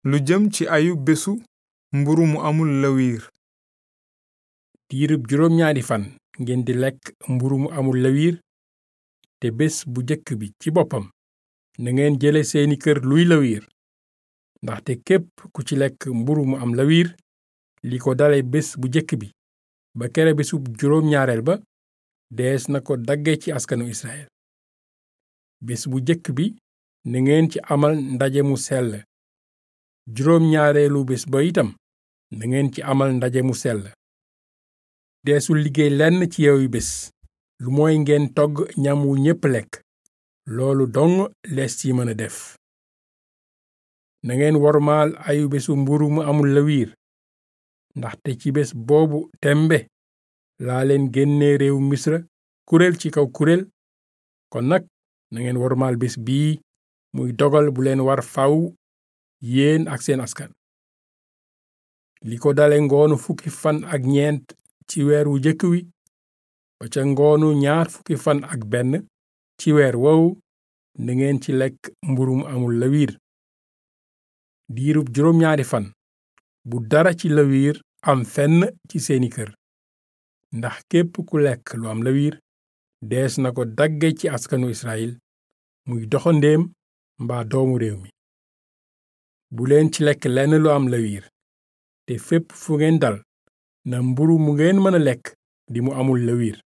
lu jëm ci ayu bésu mburu mu amul lawiir diirub juróom ñaari fan ngeen di lekk mburu mu amul lawiir te bés bu jëkk bi ci boppam na ngeen jële seeni kër luy lawiir ndaxte képp ku ci lekk mburu mu am lawiir li ko dale bés bu jëkk bi ba kere bésub juróom ñaareel ba dees na ko dagge ci askanu Israyil bés bu jëkk bi na ngeen ci amal ndaje mu sell juróom ñaareelu bés ba itam na ngeen ci amal ndaje mu sell deesul liggéey lenn ci yeewu bés lu mooy ngeen togg ñam wu ñépp lekk loolu dong lees ci mën a def na ngeen wormaal ayu bésu mburu mu amul lawiir ndaxte ci bés boobu tembe laa leen génne réew misra kuréel ci kaw kuréel kon nag na ngeen wormaal bés bii muy dogal bu leen war faw yéen ak seen askan li ko dale ngoonu fukki fan ak ñeent ci weer wu jëkk wi ba ca ngoonu ñaar fukki fan ak benn ci weer woowu na ngeen ci lekk mburu mu amul lawiir diirub juróom ñaari fan bu dara ci lawiir am fenn ci seeni kër ndax képp ku lekk lu am lawiir dees na ko dagge ci askanu Israyil muy doxandéem mbaa doomu réew mi bu leen ci lekk lenn lu am lawiir te fépp fu ngeen dal na mburu mu ngeen mën a lekk di mu amul lawiir